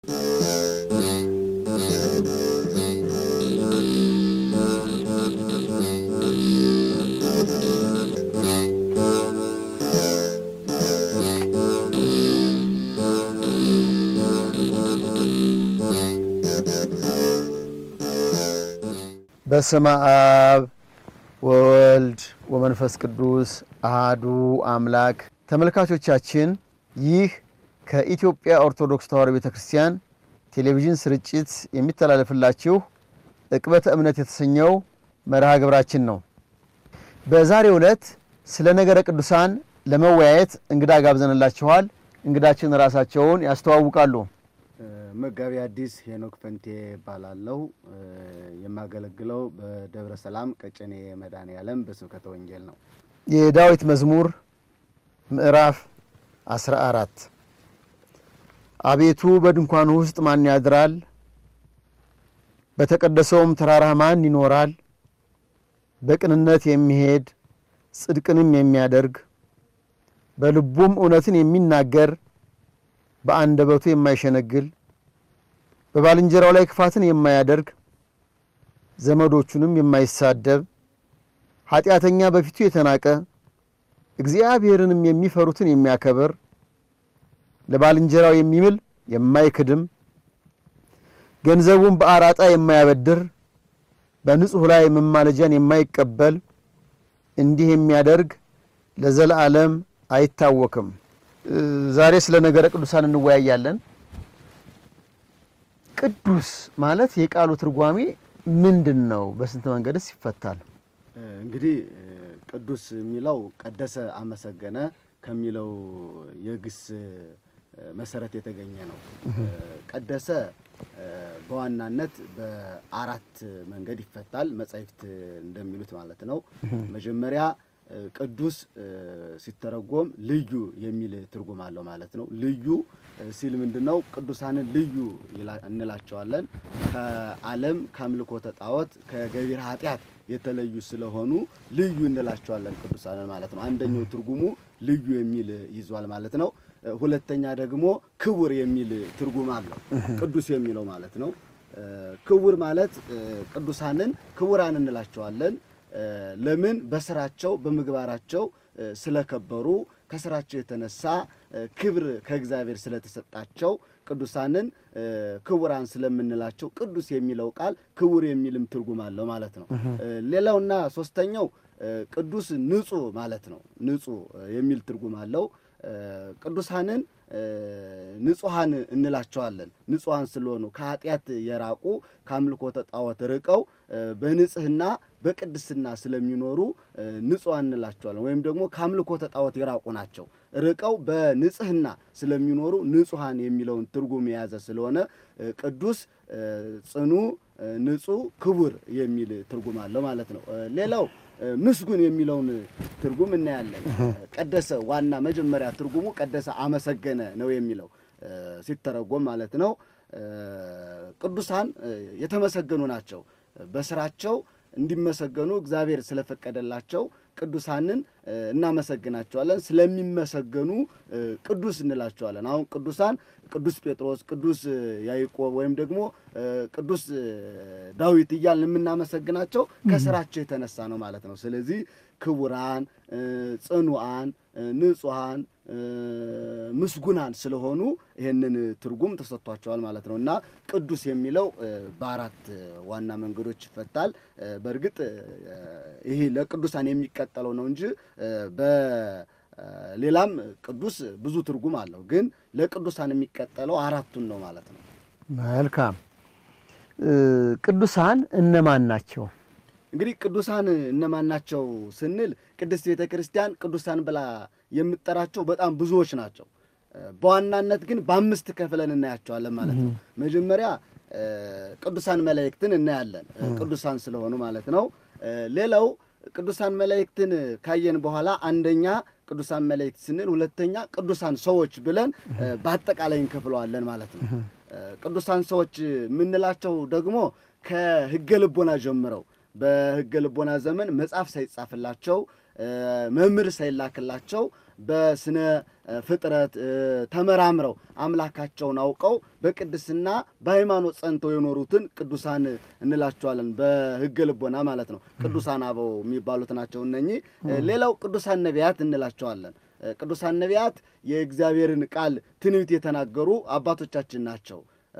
በስመ አብ ወወልድ ወመንፈስ ቅዱስ አሃዱ አምላክ። ተመልካቾቻችን ይህ ከኢትዮጵያ ኦርቶዶክስ ተዋሕዶ ቤተ ክርስቲያን ቴሌቪዥን ስርጭት የሚተላለፍላችሁ ዕቅበተ እምነት የተሰኘው መርሃ ግብራችን ነው። በዛሬው ዕለት ስለ ነገረ ቅዱሳን ለመወያየት እንግዳ ጋብዘንላችኋል። እንግዳችን ራሳቸውን ያስተዋውቃሉ። መጋቢ አዲስ ሄኖክ ፈንቴ እባላለሁ። የማገለግለው በደብረ ሰላም ቀጨኔ መድኃኔዓለም በስብከተ ወንጌል ነው። የዳዊት መዝሙር ምዕራፍ 14 አቤቱ በድንኳኑ ውስጥ ማን ያድራል? በተቀደሰውም ተራራ ማን ይኖራል? በቅንነት የሚሄድ ጽድቅንም የሚያደርግ በልቡም እውነትን የሚናገር በአንደበቱ የማይሸነግል በባልንጀራው ላይ ክፋትን የማያደርግ ዘመዶቹንም የማይሳደብ ኃጢአተኛ በፊቱ የተናቀ እግዚአብሔርንም የሚፈሩትን የሚያከብር ለባልንጀራው የሚምል የማይክድም ገንዘቡን በአራጣ የማያበድር በንጹሕ ላይ መማለጃን የማይቀበል እንዲህ የሚያደርግ ለዘለዓለም አይታወክም። ዛሬ ስለ ነገረ ቅዱሳን እንወያያለን። ቅዱስ ማለት የቃሉ ትርጓሜ ምንድን ነው? በስንት መንገድስ ይፈታል? እንግዲህ ቅዱስ የሚለው ቀደሰ፣ አመሰገነ ከሚለው የግስ መሰረት የተገኘ ነው። ቀደሰ በዋናነት በአራት መንገድ ይፈታል፣ መጻሕፍት እንደሚሉት ማለት ነው። መጀመሪያ ቅዱስ ሲተረጎም ልዩ የሚል ትርጉም አለው ማለት ነው። ልዩ ሲል ምንድን ነው? ቅዱሳንን ልዩ እንላቸዋለን። ከዓለም ከአምልኮተ ጣዖት ከገቢረ ኃጢአት የተለዩ ስለሆኑ ልዩ እንላቸዋለን ቅዱሳንን ማለት ነው። አንደኛው ትርጉሙ ልዩ የሚል ይዟል ማለት ነው። ሁለተኛ ደግሞ ክቡር የሚል ትርጉም አለው ቅዱስ የሚለው ማለት ነው። ክቡር ማለት ቅዱሳንን ክቡራን እንላቸዋለን። ለምን? በስራቸው በምግባራቸው ስለከበሩ ከስራቸው የተነሳ ክብር ከእግዚአብሔር ስለተሰጣቸው ቅዱሳንን ክቡራን ስለምንላቸው ቅዱስ የሚለው ቃል ክቡር የሚልም ትርጉም አለው ማለት ነው። ሌላውና ሶስተኛው ቅዱስ ንጹሕ ማለት ነው። ንጹሕ የሚል ትርጉም አለው። ቅዱሳንን ንጹሐን እንላቸዋለን። ንጹሐን ስለሆኑ ከኃጢአት የራቁ ከአምልኮተ ጣዖት ርቀው በንጽህና በቅድስና ስለሚኖሩ ንጹሐን እንላቸዋለን። ወይም ደግሞ ከአምልኮተ ጣዖት የራቁ ናቸው። ርቀው በንጽህና ስለሚኖሩ ንጹሐን የሚለውን ትርጉም የያዘ ስለሆነ ቅዱስ ጽኑ፣ ንጹሕ፣ ክቡር የሚል ትርጉም አለው ማለት ነው። ሌላው ምስጉን የሚለውን ትርጉም እናያለን። ቀደሰ ዋና መጀመሪያ ትርጉሙ ቀደሰ አመሰገነ ነው የሚለው ሲተረጎም ማለት ነው። ቅዱሳን የተመሰገኑ ናቸው። በስራቸው እንዲመሰገኑ እግዚአብሔር ስለፈቀደላቸው ቅዱሳንን እናመሰግናቸዋለን። ስለሚመሰገኑ ቅዱስ እንላቸዋለን። አሁን ቅዱሳን ቅዱስ ጴጥሮስ፣ ቅዱስ ያዕቆብ ወይም ደግሞ ቅዱስ ዳዊት እያልን የምናመሰግናቸው ከስራቸው የተነሳ ነው ማለት ነው። ስለዚህ ክቡራን፣ ጽኑዓን፣ ንጹሐን፣ ምስጉናን ስለሆኑ ይህንን ትርጉም ተሰጥቷቸዋል ማለት ነው እና ቅዱስ የሚለው በአራት ዋና መንገዶች ይፈታል። በእርግጥ ይሄ ለቅዱሳን የሚቀጠለው ነው እንጂ በሌላም ቅዱስ ብዙ ትርጉም አለው። ግን ለቅዱሳን የሚቀጠለው አራቱን ነው ማለት ነው። መልካም። ቅዱሳን እነማን ናቸው? እንግዲህ ቅዱሳን እነማን ናቸው ስንል ቅድስት ቤተ ክርስቲያን ቅዱሳን ብላ የምጠራቸው በጣም ብዙዎች ናቸው። በዋናነት ግን በአምስት ከፍለን እናያቸዋለን ማለት ነው። መጀመሪያ ቅዱሳን መላእክትን እናያለን፣ ቅዱሳን ስለሆኑ ማለት ነው። ሌላው ቅዱሳን መላእክትን ካየን በኋላ አንደኛ ቅዱሳን መላእክት ስንል፣ ሁለተኛ ቅዱሳን ሰዎች ብለን በአጠቃላይ እንከፍለዋለን ማለት ነው። ቅዱሳን ሰዎች የምንላቸው ደግሞ ከሕገ ልቦና ጀምረው በሕገ ልቦና ዘመን መጽሐፍ ሳይጻፍላቸው መምህር ሳይላክላቸው በስነ ፍጥረት ተመራምረው አምላካቸውን አውቀው በቅድስና በሃይማኖት ጸንተው የኖሩትን ቅዱሳን እንላቸዋለን። በሕገ ልቦና ማለት ነው። ቅዱሳን አበው የሚባሉት ናቸው እነኚህ። ሌላው ቅዱሳን ነቢያት እንላቸዋለን። ቅዱሳን ነቢያት የእግዚአብሔርን ቃል ትንቢት የተናገሩ አባቶቻችን ናቸው።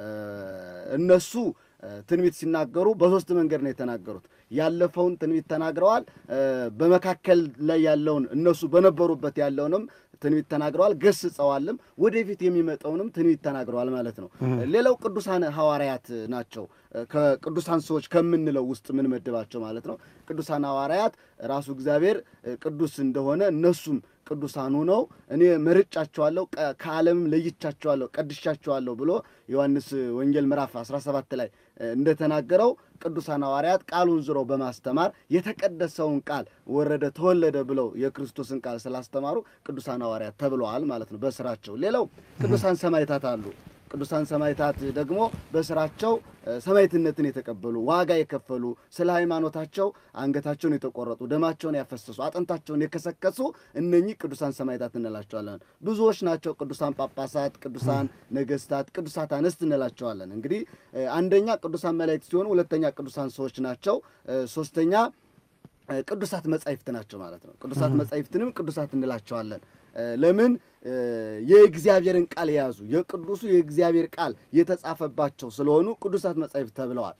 እነሱ ትንቢት ሲናገሩ በሶስት መንገድ ነው የተናገሩት። ያለፈውን ትንቢት ተናግረዋል። በመካከል ላይ ያለውን እነሱ በነበሩበት ያለውንም ትንቢት ተናግረዋል፣ ገስጸዋልም። ወደፊት የሚመጣውንም ትንቢት ተናግረዋል ማለት ነው። ሌላው ቅዱሳን ሐዋርያት ናቸው። ከቅዱሳን ሰዎች ከምንለው ውስጥ የምንመድባቸው ማለት ነው። ቅዱሳን ሐዋርያት ራሱ እግዚአብሔር ቅዱስ እንደሆነ እነሱም ቅዱሳን ሆነው እኔ መርጫቸዋለሁ፣ ከዓለምም ለይቻቸዋለሁ፣ ቀድሻቸዋለሁ ብሎ ዮሐንስ ወንጌል ምዕራፍ 17 ላይ እንደተናገረው ቅዱሳን ሐዋርያት ቃሉን ዝረው በማስተማር የተቀደሰውን ቃል ወረደ ተወለደ ብለው የክርስቶስን ቃል ስላስተማሩ ቅዱሳን ሐዋርያት ተብለዋል ማለት ነው በስራቸው። ሌላው ቅዱሳን ሰማዕታት አሉ። ቅዱሳን ሰማዕታት ደግሞ በስራቸው ሰማዕትነትን የተቀበሉ ዋጋ የከፈሉ ስለ ሃይማኖታቸው አንገታቸውን የተቆረጡ ደማቸውን ያፈሰሱ አጥንታቸውን የከሰከሱ እነኚህ ቅዱሳን ሰማዕታት እንላቸዋለን። ብዙዎች ናቸው። ቅዱሳን ጳጳሳት፣ ቅዱሳን ነገስታት፣ ቅዱሳት አንስት እንላቸዋለን። እንግዲህ አንደኛ ቅዱሳን መላእክት ሲሆኑ፣ ሁለተኛ ቅዱሳን ሰዎች ናቸው። ሶስተኛ ቅዱሳት መጻሕፍት ናቸው ማለት ነው። ቅዱሳት መጻሕፍትንም ቅዱሳት እንላቸዋለን። ለምን የእግዚአብሔርን ቃል የያዙ የቅዱሱ የእግዚአብሔር ቃል የተጻፈባቸው ስለሆኑ ቅዱሳት መጻሕፍት ተብለዋል።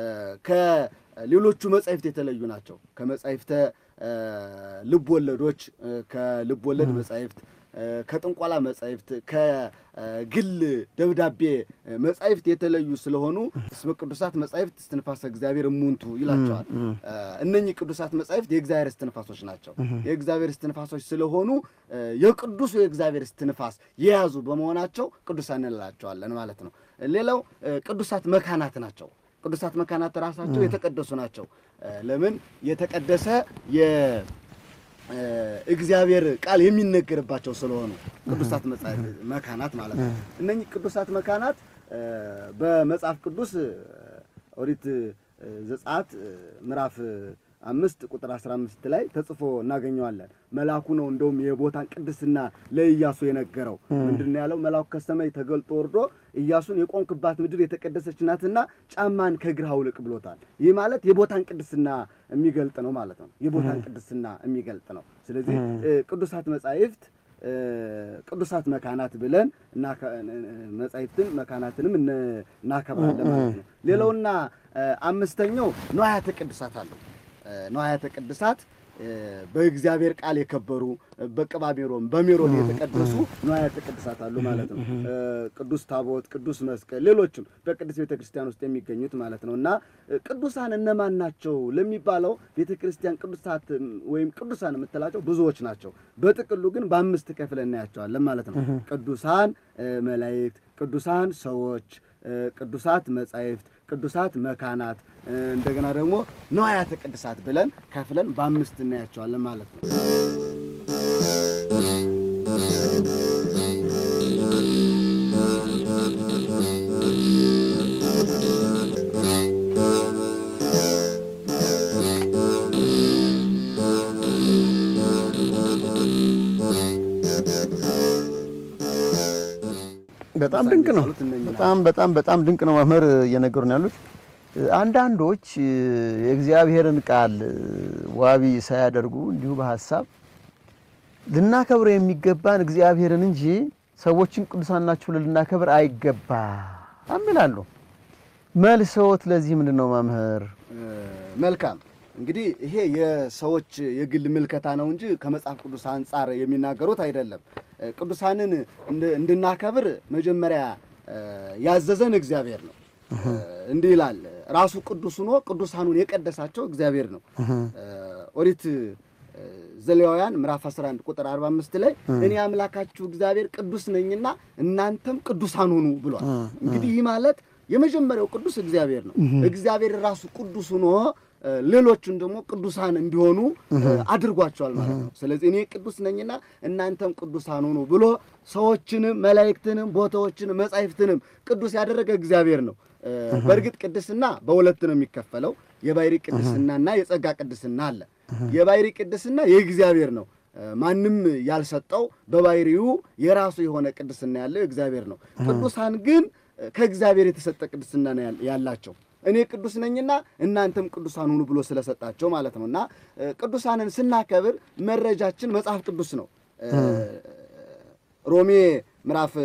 ከሌሎቹ መጻሕፍት የተለዩ ናቸው። ከመጻሕፍተ ልብ ወለዶች፣ ከልብ ወለድ መጻሕፍት፣ ከጥንቆላ መጻሕፍት፣ ከግል ደብዳቤ መጻሕፍት የተለዩ ስለሆኑ እስመ ቅዱሳት መጻሕፍት እስትንፋሰ እግዚአብሔር እሙንቱ ይላቸዋል። እነኚህ ቅዱሳት መጻሕፍት የእግዚአብሔር እስትንፋሶች ናቸው። የእግዚአብሔር እስትንፋሶች ስለሆኑ የቅዱሱ የእግዚአብሔር እስትንፋስ የያዙ በመሆናቸው ቅዱሳን እንላቸዋለን ማለት ነው። ሌላው ቅዱሳት መካናት ናቸው። ቅዱሳት መካናት ራሳቸው የተቀደሱ ናቸው። ለምን የተቀደሰ የእግዚአብሔር ቃል የሚነገርባቸው ስለሆኑ ቅዱሳት መካናት ማለት ነው። እነኚህ ቅዱሳት መካናት በመጽሐፍ ቅዱስ ኦሪት ዘጸአት ምዕራፍ አምስት ቁጥር 15 ላይ ተጽፎ እናገኘዋለን። መልአኩ ነው እንደውም የቦታን ቅድስና ለኢያሱ የነገረው። ምንድን ነው ያለው? መልአኩ ከሰማይ ተገልጦ ወርዶ ኢያሱን የቆምክባት ምድር የተቀደሰች ናትና ጫማን ከእግርህ አውልቅ ብሎታል። ይህ ማለት የቦታን ቅድስና የሚገልጥ ነው ማለት ነው። የቦታን ቅድስና የሚገልጥ ነው። ስለዚህ ቅዱሳት መጻሕፍት ቅዱሳት መካናት ብለን መጻሕፍትን መካናትንም እናከብራለን ማለት ነው። ሌላውና አምስተኛው ንዋያተ ቅድሳት አሉ። ንዋያተ ቅድሳት በእግዚአብሔር ቃል የከበሩ በቅባ ሜሮን በሜሮን የተቀደሱ ንዋያተ ቅድሳት አሉ ማለት ነው። ቅዱስ ታቦት፣ ቅዱስ መስቀል፣ ሌሎችም በቅዱስ ቤተ ክርስቲያን ውስጥ የሚገኙት ማለት ነው እና ቅዱሳን እነማን ናቸው ለሚባለው ቤተ ክርስቲያን ቅዱሳት ወይም ቅዱሳን የምትላቸው ብዙዎች ናቸው። በጥቅሉ ግን በአምስት ከፍለን እናያቸዋለን ማለት ነው። ቅዱሳን መላእክት፣ ቅዱሳን ሰዎች፣ ቅዱሳት መጻሕፍት፣ ቅዱሳት መካናት እንደገና ደግሞ ንዋያተ ቅድሳት ብለን ከፍለን በአምስት እናያቸዋለን ማለት ነው። በጣም ድንቅ ነው። በጣም በጣም በጣም ድንቅ ነው። መምህር እየነገሩን ያሉት አንዳንዶች የእግዚአብሔርን ቃል ዋቢ ሳያደርጉ እንዲሁ በሀሳብ ልናከብር የሚገባን እግዚአብሔርን እንጂ ሰዎችን ቅዱሳን ናቸው ልናከብር አይገባም ይላሉ። መልሰዎት ለዚህ ምንድን ነው መምህር? መልካም እንግዲህ ይሄ የሰዎች የግል ምልከታ ነው እንጂ ከመጽሐፍ ቅዱስ አንጻር የሚናገሩት አይደለም። ቅዱሳንን እንድናከብር መጀመሪያ ያዘዘን እግዚአብሔር ነው። እንዲህ ይላል ራሱ ቅዱስ ሆኖ ቅዱሳኑን የቀደሳቸው እግዚአብሔር ነው። ኦሪት ዘሌዋውያን ምዕራፍ 11 ቁጥር 45 ላይ እኔ አምላካችሁ እግዚአብሔር ቅዱስ ነኝና እናንተም ቅዱሳን ሁኑ ብሏል። እንግዲህ ይህ ማለት የመጀመሪያው ቅዱስ እግዚአብሔር ነው። እግዚአብሔር ራሱ ቅዱስ ሆኖ ሌሎቹን ደግሞ ቅዱሳን እንዲሆኑ አድርጓቸዋል ማለት ነው። ስለዚህ እኔ ቅዱስ ነኝና እናንተም ቅዱሳን ሁኑ ብሎ ሰዎችንም መላእክትንም ቦታዎችንም መጻሕፍትንም ቅዱስ ያደረገ እግዚአብሔር ነው። በእርግጥ ቅድስና በሁለት ነው የሚከፈለው። የባሕርይ ቅድስናና የጸጋ ቅድስና አለ። የባሕርይ ቅድስና የእግዚአብሔር ነው። ማንም ያልሰጠው በባህሪው የራሱ የሆነ ቅድስና ያለው እግዚአብሔር ነው። ቅዱሳን ግን ከእግዚአብሔር የተሰጠ ቅድስና ነው ያላቸው። እኔ ቅዱስ ነኝና እናንተም ቅዱሳን ሁኑ ብሎ ስለሰጣቸው ማለት ነው። እና ቅዱሳንን ስናከብር መረጃችን መጽሐፍ ቅዱስ ነው። ሮሜ ምዕራፍ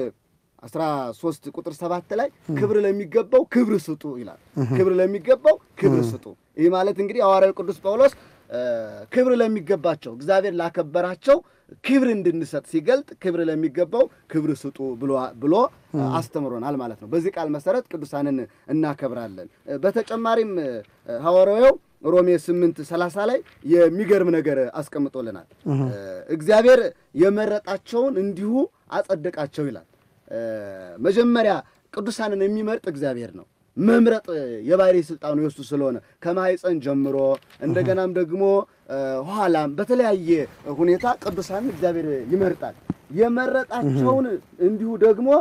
13 ቁጥር ሰባት ላይ ክብር ለሚገባው ክብር ስጡ ይላል። ክብር ለሚገባው ክብር ስጡ። ይህ ማለት እንግዲህ ሐዋርያው ቅዱስ ጳውሎስ ክብር ለሚገባቸው እግዚአብሔር ላከበራቸው ክብር እንድንሰጥ ሲገልጥ ክብር ለሚገባው ክብር ስጡ ብሎ አስተምሮናል ማለት ነው። በዚህ ቃል መሰረት ቅዱሳንን እናከብራለን። በተጨማሪም ሐዋርያው ሮሜ 8 30 ላይ የሚገርም ነገር አስቀምጦልናል። እግዚአብሔር የመረጣቸውን እንዲሁ አጸደቃቸው ይላል። መጀመሪያ ቅዱሳንን የሚመርጥ እግዚአብሔር ነው። መምረጥ የባህሪ ስልጣኑ የሱ ስለሆነ ከማኅፀን ጀምሮ እንደገናም ደግሞ ኋላም በተለያየ ሁኔታ ቅዱሳንን እግዚአብሔር ይመርጣል። የመረጣቸውን እንዲሁ ደግሞ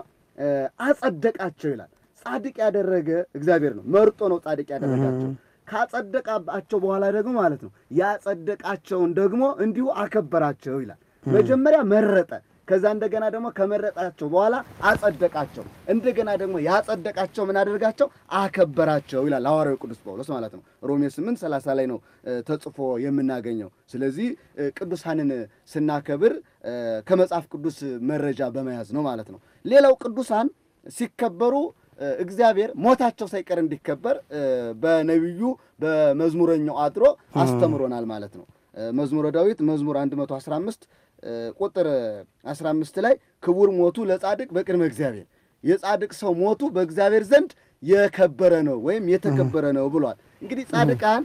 አጸደቃቸው ይላል። ጻድቅ ያደረገ እግዚአብሔር ነው። መርጦ ነው ጻድቅ ያደረጋቸው። ካጸደቃቸው በኋላ ደግሞ ማለት ነው ያጸደቃቸውን ደግሞ እንዲሁ አከበራቸው ይላል። መጀመሪያ መረጠ ከዛ እንደገና ደግሞ ከመረጣቸው በኋላ አጸደቃቸው። እንደገና ደግሞ ያጸደቃቸው ምን አደርጋቸው አከበራቸው ይላል ሐዋርያው ቅዱስ ጳውሎስ ማለት ነው። ሮሜ 8 30 ላይ ነው ተጽፎ የምናገኘው። ስለዚህ ቅዱሳንን ስናከብር ከመጽሐፍ ቅዱስ መረጃ በመያዝ ነው ማለት ነው። ሌላው ቅዱሳን ሲከበሩ እግዚአብሔር ሞታቸው ሳይቀር እንዲከበር በነቢዩ በመዝሙረኛው አድሮ አስተምሮናል ማለት ነው። መዝሙረ ዳዊት መዝሙር 115 ቁጥር 15 ላይ ክቡር ሞቱ ለጻድቅ በቅድመ እግዚአብሔር፣ የጻድቅ ሰው ሞቱ በእግዚአብሔር ዘንድ የከበረ ነው ወይም የተከበረ ነው ብሏል። እንግዲህ ጻድቃን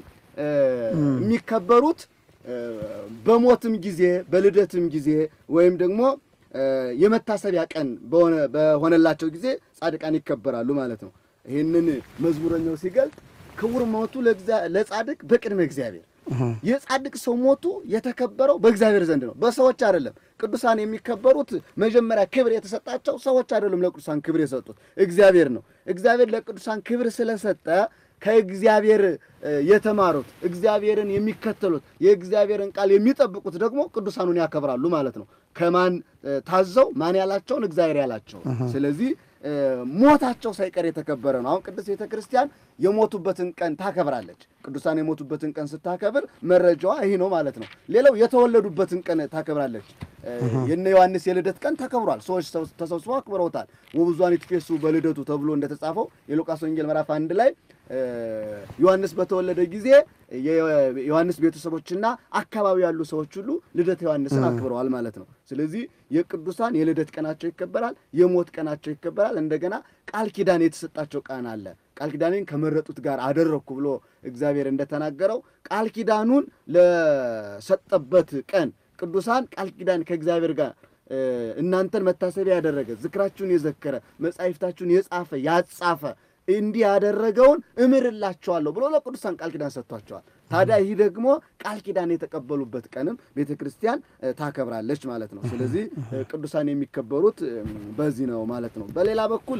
የሚከበሩት በሞትም ጊዜ በልደትም ጊዜ ወይም ደግሞ የመታሰቢያ ቀን በሆነላቸው ጊዜ ጻድቃን ይከበራሉ ማለት ነው። ይህንን መዝሙረኛው ሲገልጥ ክቡር ሞቱ ለጻድቅ በቅድመ እግዚአብሔር የጻድቅ ሰው ሞቱ የተከበረው በእግዚአብሔር ዘንድ ነው፣ በሰዎች አይደለም። ቅዱሳን የሚከበሩት መጀመሪያ ክብር የተሰጣቸው ሰዎች አይደለም። ለቅዱሳን ክብር የሰጡት እግዚአብሔር ነው። እግዚአብሔር ለቅዱሳን ክብር ስለሰጠ ከእግዚአብሔር የተማሩት እግዚአብሔርን የሚከተሉት የእግዚአብሔርን ቃል የሚጠብቁት ደግሞ ቅዱሳኑን ያከብራሉ ማለት ነው። ከማን ታዘው ማን ያላቸውን እግዚአብሔር ያላቸው። ስለዚህ ሞታቸው ሳይቀር የተከበረ ነው። አሁን ቅድስት ቤተ ክርስቲያን የሞቱበትን ቀን ታከብራለች። ቅዱሳን የሞቱበትን ቀን ስታከብር መረጃዋ ይህ ነው ማለት ነው። ሌላው የተወለዱበትን ቀን ታከብራለች። የነ ዮሐንስ የልደት ቀን ተከብሯል። ሰዎች ተሰብስበው አክብረውታል። ወብዙኃን ይትፌሱ በልደቱ ተብሎ እንደተጻፈው የሉቃስ ወንጌል ምዕራፍ አንድ ላይ ዮሐንስ በተወለደ ጊዜ የዮሐንስ ቤተሰቦችና አካባቢ ያሉ ሰዎች ሁሉ ልደት ዮሐንስን አክብረዋል ማለት ነው። ስለዚህ የቅዱሳን የልደት ቀናቸው ይከበራል፣ የሞት ቀናቸው ይከበራል። እንደገና ቃል ኪዳን የተሰጣቸው ቀን አለ። ቃል ኪዳኔን ከመረጡት ጋር አደረግኩ ብሎ እግዚአብሔር እንደተናገረው ቃል ኪዳኑን ለሰጠበት ቀን ቅዱሳን ቃል ኪዳን ከእግዚአብሔር ጋር እናንተን መታሰቢያ ያደረገ ዝክራችሁን የዘከረ መጻሕፍታችሁን የጻፈ ያጻፈ እንዲህ ያደረገውን እምርላቸዋለሁ ብሎ ለቅዱሳን ቃል ኪዳን ሰጥቷቸዋል። ታዲያ ይህ ደግሞ ቃል ኪዳን የተቀበሉበት ቀንም ቤተ ክርስቲያን ታከብራለች ማለት ነው። ስለዚህ ቅዱሳን የሚከበሩት በዚህ ነው ማለት ነው። በሌላ በኩል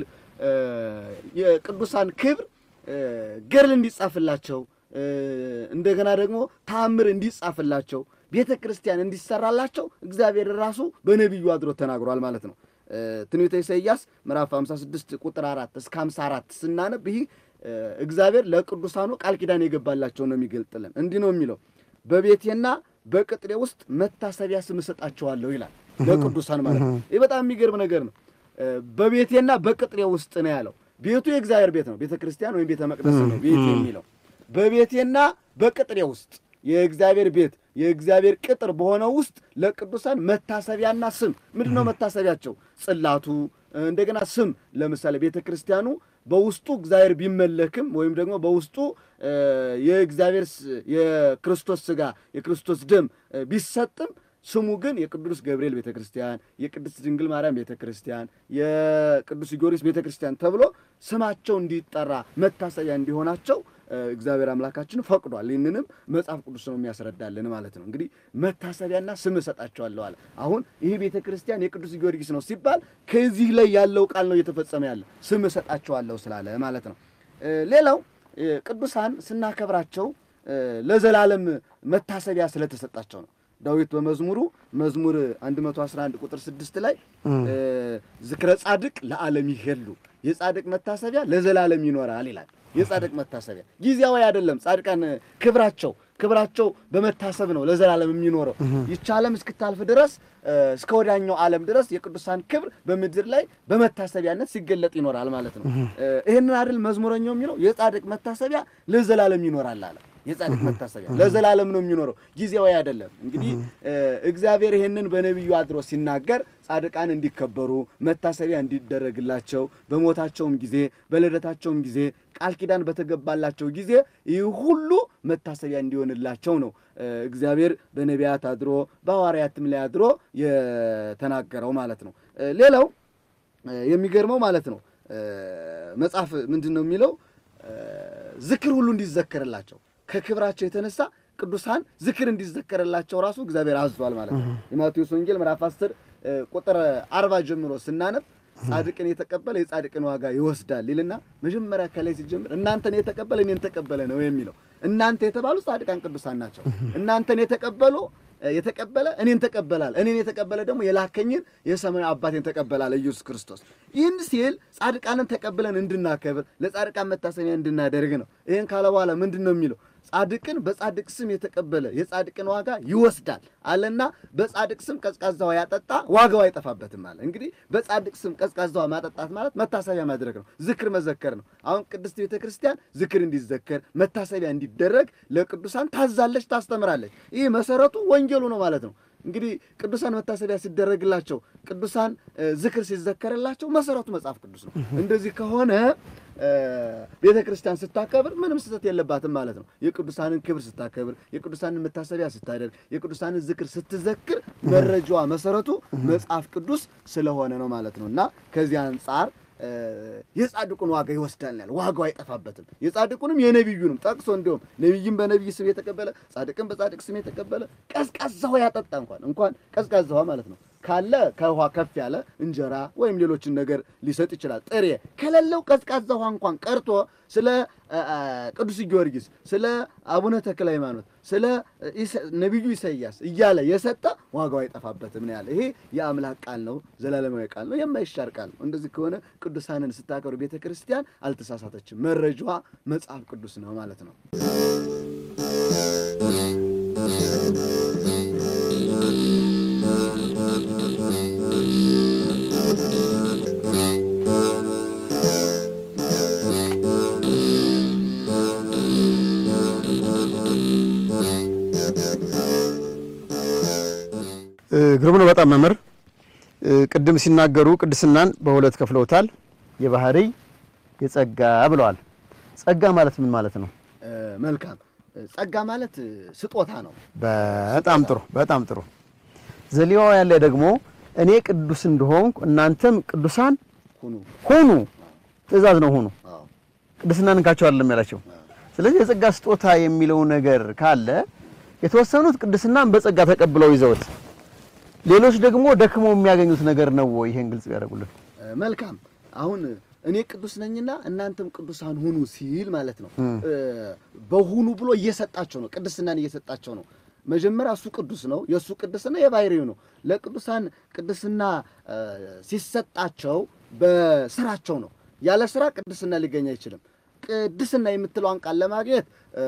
የቅዱሳን ክብር ገድል እንዲጻፍላቸው እንደገና ደግሞ ተአምር እንዲጻፍላቸው ቤተ ክርስቲያን እንዲሰራላቸው እግዚአብሔር ራሱ በነቢዩ አድሮ ተናግሯል ማለት ነው። ትንቢተ ኢሳይያስ ምዕራፍ 56 ቁጥር 4 እስከ 54 ስናነብ ይህ እግዚአብሔር ለቅዱሳኑ ቃል ኪዳን የገባላቸው ነው የሚገልጥልን። እንዲህ ነው የሚለው በቤቴና በቅጥሬ ውስጥ መታሰቢያ ስም እሰጣቸዋለሁ ይላል። ለቅዱሳን ማለት ነው። ይህ በጣም የሚገርም ነገር ነው። በቤቴና በቅጥሬ ውስጥ ነው ያለው። ቤቱ የእግዚአብሔር ቤት ነው። ቤተ ክርስቲያን ወይም ቤተ መቅደስ ነው ቤት የሚለው በቤቴና በቅጥሬ ውስጥ የእግዚአብሔር ቤት የእግዚአብሔር ቅጥር በሆነው ውስጥ ለቅዱሳን መታሰቢያና ስም ምንድን ነው መታሰቢያቸው? ጽላቱ እንደገና ስም ለምሳሌ ቤተ ክርስቲያኑ በውስጡ እግዚአብሔር ቢመለክም ወይም ደግሞ በውስጡ የእግዚአብሔር የክርስቶስ ሥጋ የክርስቶስ ደም ቢሰጥም ስሙ ግን የቅዱስ ገብርኤል ቤተ ክርስቲያን፣ የቅድስት ድንግል ማርያም ቤተ ክርስቲያን፣ የቅዱስ ጊዮርጊስ ቤተ ክርስቲያን ተብሎ ስማቸው እንዲጠራ መታሰቢያ እንዲሆናቸው እግዚአብሔር አምላካችን ፈቅዷል። ይህንንም መጽሐፍ ቅዱስ ነው የሚያስረዳልን ማለት ነው። እንግዲህ መታሰቢያና ስም እሰጣቸዋለሁ አለ። አሁን ይህ ቤተ ክርስቲያን የቅዱስ ጊዮርጊስ ነው ሲባል ከዚህ ላይ ያለው ቃል ነው እየተፈጸመ ያለ ስም እሰጣቸዋለሁ ስላለ ማለት ነው። ሌላው ቅዱሳን ስናከብራቸው ለዘላለም መታሰቢያ ስለተሰጣቸው ነው። ዳዊት በመዝሙሩ መዝሙር 111 ቁጥር 6 ላይ እ፣ ዝክረ ጻድቅ ለዓለም ይሄሉ የጻድቅ መታሰቢያ ለዘላለም ይኖራል ይላል። የጻድቅ መታሰቢያ ጊዜያዊ አይደለም። ጻድቃን ክብራቸው ክብራቸው በመታሰብ ነው ለዘላለም የሚኖረው። ይቺ ዓለም እስክታልፍ ድረስ እ፣ እስከ ወዲያኛው ዓለም ድረስ የቅዱሳን ክብር በምድር ላይ በመታሰቢያነት ሲገለጥ ይኖራል ማለት ነው። እ፣ ይህንን አይደል መዝሙረኛው የሚለው የጻድቅ መታሰቢያ ለዘላለም ይኖራል አለ። የጻድቅ መታሰቢያ ለዘላለም ነው የሚኖረው፣ ጊዜያዊ አይደለም። እንግዲህ እ፣ እግዚአብሔር ይህንን በነቢዩ አድሮ ሲናገር ጻድቃን እንዲከበሩ መታሰቢያ እንዲደረግላቸው በሞታቸውም ጊዜ በልደታቸውም ጊዜ ቃል ኪዳን በተገባላቸው ጊዜ ይህ ሁሉ መታሰቢያ እንዲሆንላቸው ነው እ፣ እግዚአብሔር በነቢያት አድሮ በሐዋርያትም ላይ አድሮ የተናገረው ማለት ነው። እ፣ ሌላው እ፣ የሚገርመው ማለት ነው እ፣ መጽሐፍ ምንድን ነው የሚለው እ፣ ዝክር ሁሉ እንዲዘከርላቸው ከክብራቸው የተነሳ ቅዱሳን ዝክር እንዲዘከርላቸው ራሱ እግዚአብሔር አዟል ማለት ነው። የማቴዎስ ወንጌል ምዕራፍ 10 እ፣ ቁጥር አርባ ጀምሮ ስናነብ ጻድቅን የተቀበለ የጻድቅን ዋጋ ይወስዳል ይልና መጀመሪያ ከላይ ሲጀምር እናንተን የተቀበለ እኔን ተቀበለ ነው የሚለው። እናንተ የተባሉ ጻድቃን ቅዱሳን ናቸው። እናንተን የተቀበሉ የተቀበለ እኔን ተቀበላል፣ እኔን የተቀበለ ደግሞ የላከኝን የሰማዩ አባቴን ተቀበላል ኢየሱስ ክርስቶስ። ይህን ሲል ጻድቃንን ተቀብለን እንድናከብር ለጻድቃን መታሰቢያ እንድናደርግ ነው። ይህን ካለ በኋላ ምንድን ነው የሚለው? ጻድቅን በጻድቅ ስም የተቀበለ የጻድቅን ዋጋ ይወስዳል አለና በጻድቅ ስም ቀዝቃዛ ውሃ ያጠጣ ዋጋው አይጠፋበትም አለ። እንግዲህ በጻድቅ ስም ቀዝቃዛ ውሃ ማጠጣት ማለት መታሰቢያ ማድረግ ነው፣ ዝክር መዘከር ነው። አሁን ቅድስት ቤተ ክርስቲያን ዝክር እንዲዘከር መታሰቢያ እንዲደረግ ለቅዱሳን ታዛለች፣ ታስተምራለች። ይህ መሰረቱ ወንጌሉ ነው ማለት ነው። እንግዲህ ቅዱሳን መታሰቢያ ሲደረግላቸው ቅዱሳን እ፣ ዝክር ሲዘከርላቸው መሰረቱ መጽሐፍ ቅዱስ ነው። እንደዚህ ከሆነ እ፣ ቤተ ክርስቲያን ስታከብር ምንም ስህተት የለባትም ማለት ነው። የቅዱሳንን ክብር ስታከብር፣ የቅዱሳንን መታሰቢያ ስታደርግ፣ የቅዱሳንን ዝክር ስትዘክር መረጃዋ መሰረቱ መጽሐፍ ቅዱስ ስለሆነ ነው ማለት ነው እና ከዚህ አንጻር እ፣ የጻድቁን ዋጋ ይወስዳል ያለ ዋጋው አይጠፋበትም። የጻድቁንም የነቢዩንም ጠቅሶ እንዲሁም ነቢይም በነቢይ ስም የተቀበለ ጻድቅም በጻድቅ ስም የተቀበለ ቀዝቃዛ ውሃ ያጠጣ እንኳን እንኳን ቀዝቃዛ ውሃ ማለት ነው ካለ ከውሃ ከፍ ያለ እንጀራ ወይም ሌሎችን ነገር ሊሰጥ ይችላል። ጥሬ ከሌለው ቀዝቃዛ ውሃ እንኳን ቀርቶ ስለ አ፣ አ፣ ቅዱስ ጊዮርጊስ፣ ስለ አቡነ ተክለ ሃይማኖት፣ ስለ ኢሳ- ነቢዩ ኢሳይያስ እያለ የሰጠ ዋጋው አይጠፋበትም ነው ያለ። ይሄ የአምላክ ቃል ነው፣ ዘላለማዊ ቃል ነው፣ የማይሻር ቃል ነው። እንደዚህ ከሆነ ቅዱሳንን ስታከብር ቤተ ክርስቲያን አልተሳሳተችም። መረጃዋ መጽሐፍ ቅዱስ ነው ማለት ነው። እ፣ ግሩም ነው በጣም መምህር። እ፣ ቅድም ሲናገሩ ቅድስናን በሁለት ከፍለውታል። የባህሪ የጸጋ ብለዋል። ጸጋ ማለት ምን ማለት ነው? እ፣ መልካም ጸጋ ማለት እ፣ ስጦታ ነው። በጣም ጥሩ በጣም ጥሩ። ዘሌዋውያን ላይ ደግሞ እኔ ቅዱስ እንደሆንኩ እናንተም ቅዱሳን ሁኑ ሁኑ፣ ትእዛዝ ነው ሁኑ። አዎ ቅድስናን እንካቸው አይደለም ያላቸው። ስለዚህ የጸጋ ስጦታ የሚለው ነገር ካለ የተወሰኑት ቅድስናን በጸጋ ተቀብለው ይዘውት፣ ሌሎች ደግሞ ደክመው የሚያገኙት ነገር ነው ወይ? ይሄን ግልጽ ያደርጉልን። እ፣ መልካም አሁን እኔ ቅዱስ ነኝና እናንተም ቅዱሳን ሁኑ ሲል ማለት ነው። እ፣ በሁኑ ብሎ እየሰጣቸው ነው፣ ቅድስናን እየሰጣቸው ነው። መጀመሪያ እሱ ቅዱስ ነው፣ የእሱ ቅድስና የባህሪው ነው። ለቅዱሳን ቅድስና እ፣ ሲሰጣቸው በስራቸው ነው። ያለ ስራ ቅድስና ሊገኝ አይችልም። ቅድስና የምትለዋን ቃል ለማግኘት እ፣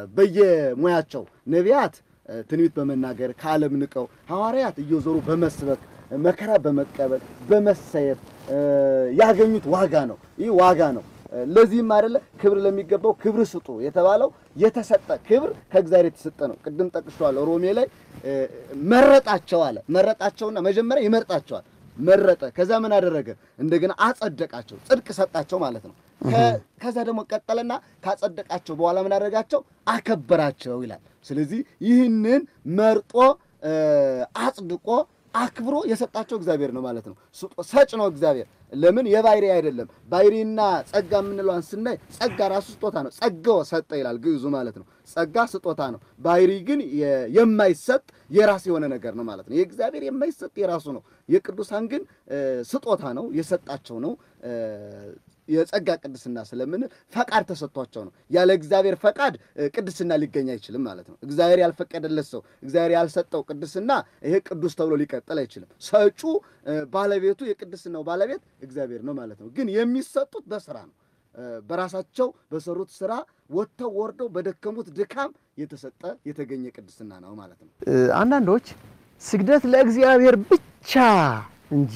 በየሙያቸው ነቢያት እ፣ ትንቢት በመናገር ከዓለም ንቀው፣ ሐዋርያት እየዞሩ በመስበክ መከራ በመቀበል በመሰየፍ እ፣ ያገኙት ዋጋ ነው። ይህ ዋጋ ነው። እ፣ ለዚህም አይደለ ክብር ለሚገባው ክብር ስጡ የተባለው የተሰጠ ክብር ከእግዚአብሔር የተሰጠ ነው። ቅድም ጠቅሼዋለሁ። ሮሜ ላይ እ፣ መረጣቸው አለ። መረጣቸውና መጀመሪያ ይመርጣቸዋል መረጠ። ከዛ ምን አደረገ? እንደገና አጸደቃቸው፣ ጽድቅ ሰጣቸው ማለት ነው። ከ- ከዛ ደግሞ ቀጠለና ካጸደቃቸው በኋላ ምን አደረጋቸው? አከበራቸው ይላል። ስለዚህ ይህንን መርጦ እ፣ አጽድቆ አክብሮ የሰጣቸው እግዚአብሔር ነው ማለት ነው። ስጦ- ሰጭ ነው እግዚአብሔር። ለምን የባህሪ አይደለም። ባህሪና ጸጋ የምንለዋን ስናይ ጸጋ ራሱ ስጦታ ነው። ጸጋው ሰጠ ይላል ግዕዙ ማለት ነው። ጸጋ ስጦታ ነው። ባህሪ ግን የ- የማይሰጥ የራስ የሆነ ነገር ነው ማለት ነው። የእግዚአብሔር የማይሰጥ የራሱ ነው። የቅዱሳን ግን እ፣ ስጦታ ነው፣ የሰጣቸው ነው። እ፣ የጸጋ ቅድስና ስለምን ፈቃድ ተሰጥቷቸው ነው። ያለ እግዚአብሔር ፈቃድ እ፣ ቅድስና ሊገኝ አይችልም ማለት ነው። እግዚአብሔር ያልፈቀደለት ሰው እግዚአብሔር ያልሰጠው ቅድስና ይሄ ቅዱስ ተብሎ ሊቀጥል አይችልም። ሰጩ እ፣ ባለቤቱ የቅድስናው ባለቤት እግዚአብሔር ነው ማለት ነው። ግን የሚሰጡት በስራ ነው። እ፣ በራሳቸው በሰሩት ስራ ወጥተው ወርደው በደከሙት ድካም የተሰጠ የተገኘ ቅድስና ነው ማለት ነው። እ፣ አንዳንዶች ስግደት ለእግዚአብሔር ብቻ እንጂ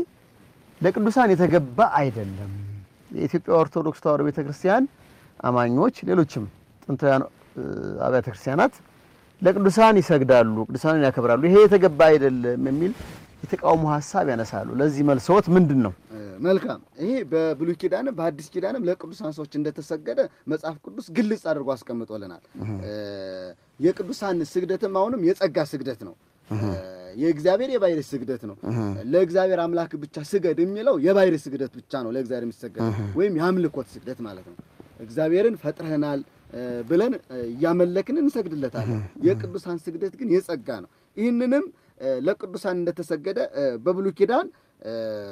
ለቅዱሳን የተገባ አይደለም። የኢትዮጵያ ኦርቶዶክስ ተዋሕዶ ቤተክርስቲያን አማኞች፣ ሌሎችም ጥንታውያን እ፣ አብያተ ክርስቲያናት ለቅዱሳን ይሰግዳሉ፣ ቅዱሳንን ያከብራሉ። ይሄ የተገባ አይደለም የሚል የተቃውሞ ሀሳብ ያነሳሉ። ለዚህ መልሶት ምንድን ነው? እ፣ መልካም ይሄ በብሉይ ኪዳንም በአዲስ ኪዳንም ለቅዱሳን ሰዎች እንደተሰገደ መጽሐፍ ቅዱስ ግልጽ አድርጎ አስቀምጦልናል። እ፣ የቅዱሳን ስግደትም አሁንም የጸጋ ስግደት ነው። እ፣ የእግዚአብሔር የባሕርይ ስግደት ነው። ለእግዚአብሔር አምላክ ብቻ ስገድ የሚለው የባሕርይ ስግደት ብቻ ነው ለእግዚአብሔር የሚሰገድ ወይም የአምልኮት ስግደት ማለት ነው። እግዚአብሔርን ፈጥረህናል እ፣ ብለን እ፣ እያመለክን እንሰግድለታለን። የቅዱሳን ስግደት ግን የጸጋ ነው። ይህንንም እ፣ ለቅዱሳን እንደተሰገደ እ፣ በብሉይ ኪዳን እ፣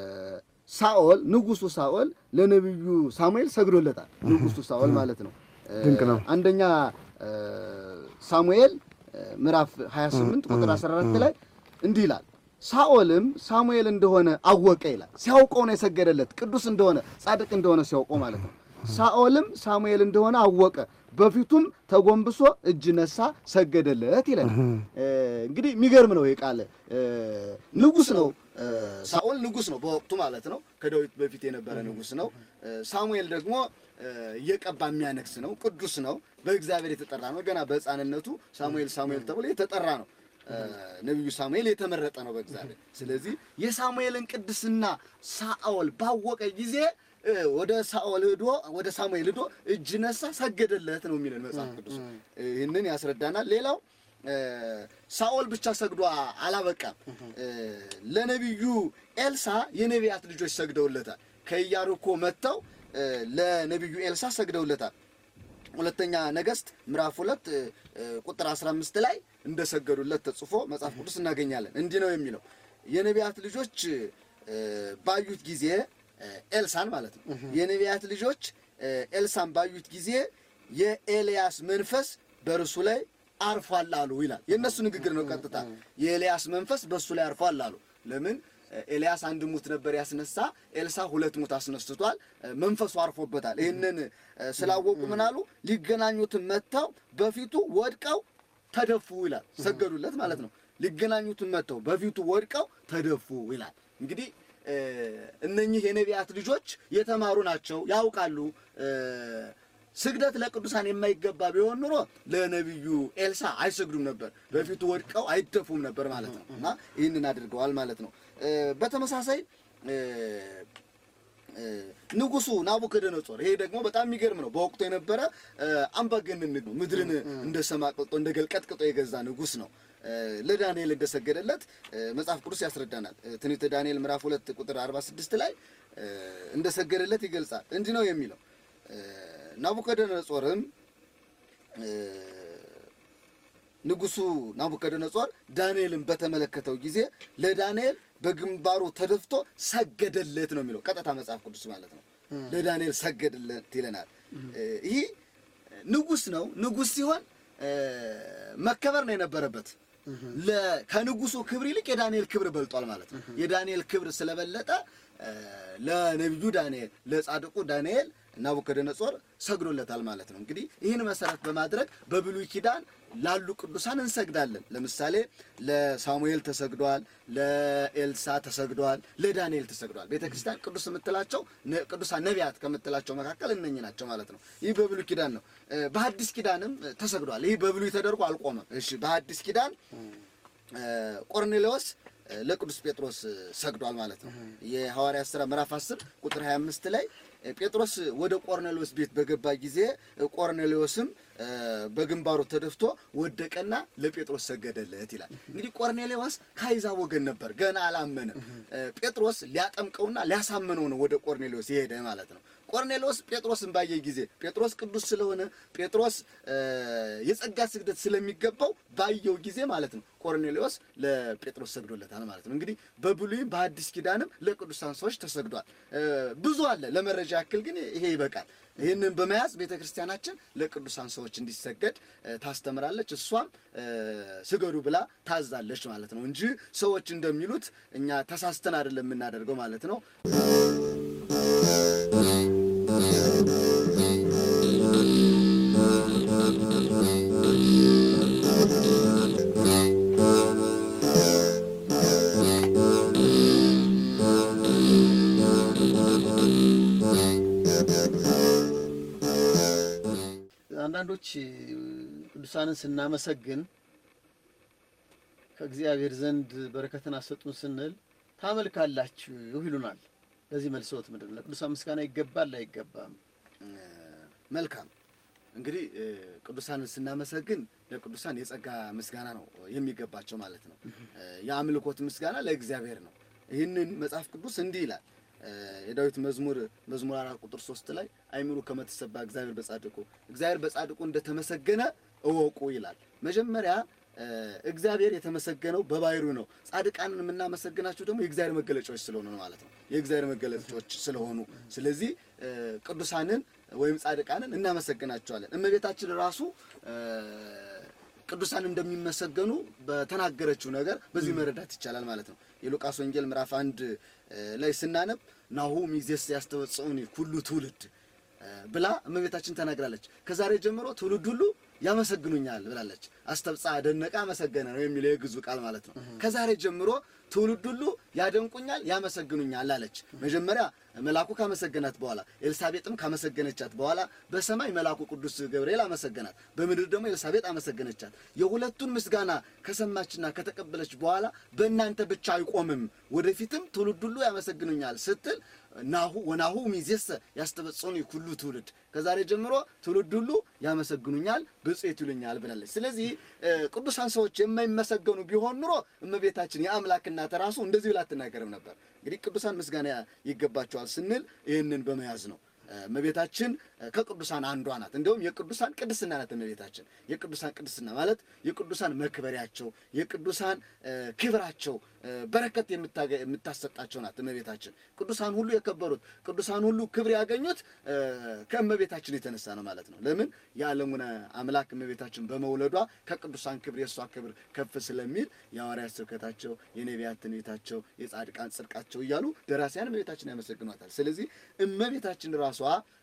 ሳኦል ንጉሱ ሳኦል ለነቢዩ ሳሙኤል ሰግዶለታል። ንጉሱ ሳኦል ማለት ነው። እ፣ ድንቅ ነው። አንደኛ እ፣ ሳሙኤል እ፣ ምዕራፍ 28 ቁጥር 14 ላይ እንዲህ ይላል ሳኦልም ሳሙኤል እንደሆነ አወቀ ይላል። ሲያውቀው ነው የሰገደለት ቅዱስ እንደሆነ ጻድቅ እንደሆነ ሲያውቀው ማለት ነው። ሳኦልም ሳሙኤል እንደሆነ አወቀ፣ በፊቱም ተጎንብሶ እጅ ነሳ፣ ሰገደለት ይላል። እ፣ እንግዲህ የሚገርም ነው ይህ ቃል። እ፣ ንጉስ ነው እ፣ ሳኦል ንጉስ ነው በወቅቱ ማለት ነው። ከዳዊት በፊት የነበረ ንጉስ ነው። እ፣ ሳሙኤል ደግሞ እ፣ እየቀባ የሚያነግስ ነው። ቅዱስ ነው። በእግዚአብሔር የተጠራ ነው። ገና በሕፃንነቱ ሳሙኤል ሳሙኤል ተብሎ የተጠራ ነው። እ፣ ነቢዩ ሳሙኤል የተመረጠ ነው በእግዚአብሔር። ስለዚህ የሳሙኤልን ቅድስና ሳኦል ባወቀ ጊዜ እ፣ ወደ ሳኦል ሄዶ ወደ ሳሙኤል ሄዶ እጅ ነሳ፣ ሰገደለት ነው የሚለን መጽሐፍ ቅዱስ። ይህንን ያስረዳናል። ሌላው እ፣ ሳኦል ብቻ ሰግዶ አላበቃም። እ፣ ለነቢዩ ኤልሳ የነቢያት ልጆች ሰግደውለታል። ከኢያሪኮ መጥተው እ፣ ለነቢዩ ኤልሳ ሰግደውለታል። ሁለተኛ ነገሥት ምዕራፍ ሁለት እ፣ እ፣ ቁጥር 15 ላይ እንደሰገዱለት ተጽፎ መጽሐፍ ቅዱስ እናገኛለን። እንዲህ ነው የሚለው የነቢያት ልጆች እ፣ ባዩት ጊዜ እ፣ ኤልሳን ማለት ነው። የነቢያት ልጆች እ፣ ኤልሳን ባዩት ጊዜ የኤልያስ መንፈስ በእርሱ ላይ አርፏል አሉ ይላል። የእነሱ ንግግር ነው ቀጥታ። የኤልያስ መንፈስ በእሱ ላይ አርፏል አሉ። ለምን? ኤልያስ አንድ ሙት ነበር ያስነሳ፣ ኤልሳ ሁለት ሙት አስነስቷል። መንፈሱ አርፎበታል። ይህንን እ፣ ስላወቁ ምን አሉ? ሊገናኙትን መጥተው በፊቱ ወድቀው ተደፉ ይላል። ሰገዱለት ማለት ነው። ሊገናኙትን መጥተው በፊቱ ወድቀው ተደፉ ይላል። እንግዲህ እ፣ እነኚህ የነቢያት ልጆች የተማሩ ናቸው፣ ያውቃሉ። እ፣ ስግደት ለቅዱሳን የማይገባ ቢሆን ኑሮ ለነቢዩ ኤልሳ አይሰግዱም ነበር፣ በፊቱ ወድቀው አይደፉም ነበር ማለት ነው። እና ይህንን አድርገዋል ማለት ነው። እ፣ በተመሳሳይ እ፣ እ፣ ንጉሱ ናቡከደነጾር ይሄ ደግሞ በጣም የሚገርም ነው። በወቅቱ የነበረ እ፣ አምባገነን ነው። ምድርን እንደ ሰም አቅልጦ እንደ ገል ቀጥቅጦ የገዛ ንጉስ ነው። እ፣ ለዳንኤል እንደሰገደለት እ፣ መጽሐፍ ቅዱስ ያስረዳናል። እ፣ ትንቢተ ዳንኤል ምዕራፍ ሁለት ቁጥር 46 ላይ እ፣ እንደሰገደለት ይገልጻል። እንዲህ ነው የሚለው እ፣ ናቡከደነጾርም እ፣ ንጉሱ ናቡከደነጾር ዳንኤልን በተመለከተው ጊዜ ለዳንኤል በግንባሩ ተደፍቶ ሰገደለት ነው የሚለው ቀጥታ መጽሐፍ ቅዱስ ማለት ነው። ለዳንኤል ሰገደለት ይለናል። ይህ ንጉስ ነው። ንጉስ ሲሆን እ፣ መከበር ነው የነበረበት። ለ- ከንጉሱ ክብር ይልቅ የዳንኤል ክብር በልጧል ማለት ነው። የዳንኤል ክብር ስለበለጠ እ፣ ለነቢዩ ዳንኤል ለጻድቁ ዳንኤል ናቡከደነጾር ሰግዶለታል ማለት ነው። እንግዲህ ይህን መሰረት በማድረግ በብሉይ ኪዳን ላሉ ቅዱሳን እንሰግዳለን። ለምሳሌ ለሳሙኤል ተሰግዷል፣ ለኤልሳ ተሰግዷል፣ ለዳንኤል ተሰግዷል። ቤተ ክርስቲያን ቅዱስ የምትላቸው ነ- ቅዱሳን ነቢያት ከምትላቸው መካከል እነኚህ ናቸው ማለት ነው። ይህ በብሉይ ኪዳን ነው። እ፣ በሐዲስ ኪዳንም እ፣ ተሰግዷል። ይህ በብሉይ ተደርጎ አልቆመም። እሺ፣ በሐዲስ ኪዳን እ፣ ቆርኔሌዎስ እ፣ ለቅዱስ ጴጥሮስ እ፣ ሰግዷል ማለት ነው። የሐዋርያት ሥራ ምዕራፍ 10 ቁጥር 25 ላይ እ፣ ጴጥሮስ ወደ ቆርኔሌዎስ ቤት በገባ ጊዜ እ፣ ቆርኔሌዎስም በግንባሩ ተደፍቶ ወደቀና ለጴጥሮስ ሰገደለት ይላል። እንግዲህ ቆርኔሌዎስ ከአሕዛብ ወገን ነበር፣ ገና አላመነም። ጴጥሮስ ሊያጠምቀውና ሊያሳምነው ነው ወደ ቆርኔሌዎስ የሄደ ማለት ነው። ቆርኔሌዎስ ጴጥሮስን ባየ ጊዜ ጴጥሮስ ቅዱስ ስለሆነ ጴጥሮስ የጸጋ ስግደት ስለሚገባው ባየው ጊዜ ማለት ነው ቆርኔሌዎስ ለጴጥሮስ ሰግዶለታል ማለት ነው። እንግዲህ በብሉይም በአዲስ ኪዳንም ለቅዱሳን ሰዎች ተሰግዷል። ብዙ አለ። ለመረጃ ያክል ግን ይሄ ይበቃል። ይህንን በመያዝ ቤተ ክርስቲያናችን ለቅዱሳን ሰዎች እንዲሰገድ ታስተምራለች። እሷም ስገዱ ብላ ታዛለች ማለት ነው እንጂ ሰዎች እንደሚሉት እኛ ተሳስተን አይደለም የምናደርገው ማለት ነው። አንዳንዶች ቅዱሳንን ስናመሰግን ከእግዚአብሔር ዘንድ በረከትን አሰጡን ስንል ታመልካላችሁ ይሉናል። ለዚህ መልሶት ምንድን ነው? ለቅዱሳን ምስጋና ይገባል አይገባም? መልካም እንግዲህ ቅዱሳንን ስናመሰግን ለቅዱሳን የጸጋ ምስጋና ነው የሚገባቸው ማለት ነው። የአምልኮት ምስጋና ለእግዚአብሔር ነው። ይህንን መጽሐፍ ቅዱስ እንዲህ ይላል የዳዊት መዝሙር መዝሙር አራት ቁጥር ሶስት ላይ አይምሩ ከመተሰባ እግዚአብሔር በጻድቁ እግዚአብሔር በጻድቁ እንደተመሰገነ እወቁ ይላል። መጀመሪያ እግዚአብሔር የተመሰገነው በባህሪው ነው። ጻድቃንን የምናመሰግናቸው ደግሞ የእግዚአብሔር መገለጫዎች ስለሆኑ ነው ማለት ነው። የእግዚአብሔር መገለጫዎች ስለሆኑ ስለዚህ ቅዱሳንን ወይም ጻድቃንን እናመሰግናቸዋለን። እመቤታችን ራሱ ቅዱሳን እንደሚመሰገኑ በተናገረችው ነገር በዚህ መረዳት ይቻላል ማለት ነው። የሉቃስ ወንጌል ምዕራፍ አንድ ላይ ስናነብ ናሁ ሚዜስ ያስተበጽኡኒ ኩሉ ትውልድ ብላ እመቤታችን ተናግራለች። ከዛሬ ጀምሮ ትውልድ ሁሉ ያመሰግኑኛል ብላለች። አስተብጻ ደነቀ አመሰገነ ነው የሚለው የግዙ ቃል ማለት ነው። ከዛሬ ጀምሮ ትውልድ ሁሉ ያደንቁኛል፣ ያመሰግኑኛል አለች። መጀመሪያ መልአኩ ካመሰገናት በኋላ ኤልሳቤጥም ካመሰገነቻት በኋላ በሰማይ መልአኩ ቅዱስ ገብርኤል አመሰገናት፣ በምድር ደግሞ ኤልሳቤጥ አመሰገነቻት። የሁለቱን ምስጋና ከሰማችና ከተቀበለች በኋላ በእናንተ ብቻ አይቆምም፣ ወደፊትም ትውልድ ሁሉ ያመሰግኑኛል ስትል ናሁ ወናሁ ሚዜሰ ያስተበጽኡኒ ኩሉ ትውልድ፣ ከዛሬ ጀምሮ ትውልድ ሁሉ ያመሰግኑኛል፣ ብፅዕት ይሉኛል ብላለች። ስለዚህ ቅዱሳን ሰዎች የማይመሰገኑ ቢሆን ኑሮ እመቤታችን የአምላክ እናት ራሱ እንደዚህ ብላ አትናገርም ነበር። እንግዲህ ቅዱሳን ምስጋና ይገባቸዋል ስንል ይህንን በመያዝ ነው። እመቤታችን ከቅዱሳን አንዷ ናት። እንዲሁም የቅዱሳን ቅድስና ናት እመቤታችን። የቅዱሳን ቅድስና ማለት የቅዱሳን መክበሪያቸው፣ የቅዱሳን ክብራቸው በረከት የምታሰጣቸው ናት እመቤታችን። ቅዱሳን ሁሉ የከበሩት ቅዱሳን ሁሉ ክብር ያገኙት ከእመቤታችን የተነሳ ነው ማለት ነው። ለምን የዓለሙን አምላክ እመቤታችን በመውለዷ ከቅዱሳን ክብር የእሷ ክብር ከፍ ስለሚል የሐዋርያት ስብከታቸው፣ የነቢያት ትንቢታቸው፣ የጻድቃን ጽድቃቸው እያሉ ደራሲያን እመቤታችን ያመሰግኗታል። ስለዚህ እመቤታችን ራሷ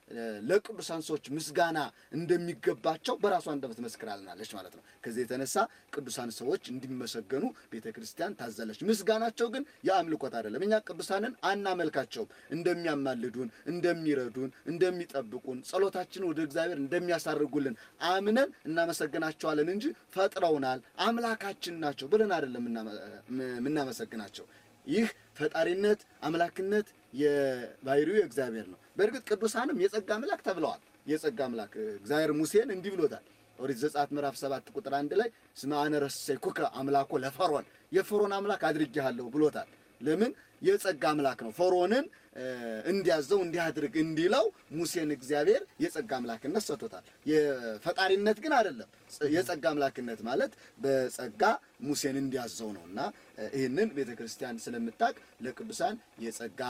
ለቅዱሳን ሰዎች ምስጋና እንደሚገባቸው በራሷ አንደበት መስክራልናለች ማለት ነው። ከዚህ የተነሳ ቅዱሳን ሰዎች እንዲመሰገኑ ቤተ ክርስቲያን ታዛለች። ምስጋናቸው ግን የአምልኮት አይደለም። እኛ ቅዱሳንን አናመልካቸውም። እንደሚያማልዱን፣ እንደሚረዱን፣ እንደሚጠብቁን ጸሎታችንን ወደ እግዚአብሔር እንደሚያሳርጉልን አምነን እናመሰግናቸዋለን እንጂ ፈጥረውናል፣ አምላካችን ናቸው ብለን አይደለም የምናመሰግናቸው። ይህ ፈጣሪነት አምላክነት የባህሪው የእግዚአብሔር ነው። በእርግጥ ቅዱሳንም የጸጋ አምላክ ተብለዋል። የጸጋ አምላክ እግዚአብሔር ሙሴን እንዲህ ብሎታል። ኦሪት ዘጸአት ምዕራፍ ሰባት ቁጥር አንድ ላይ እስመ አነ ረሰይኩከ አምላኮ ለፈርዖን የፈርዖን አምላክ አድርጌሃለሁ ብሎታል። ለምን? የጸጋ አምላክ ነው። ፈርዖንን እንዲያዘው እንዲያድርግ እንዲለው ሙሴን እግዚአብሔር የጸጋ አምላክነት ሰጥቶታል። የፈጣሪነት ግን አይደለም። የጸጋ አምላክነት ማለት በጸጋ ሙሴን እንዲያዘው ነው እና ይህንን ቤተ ክርስቲያን ስለምታውቅ ለቅዱሳን የጸጋ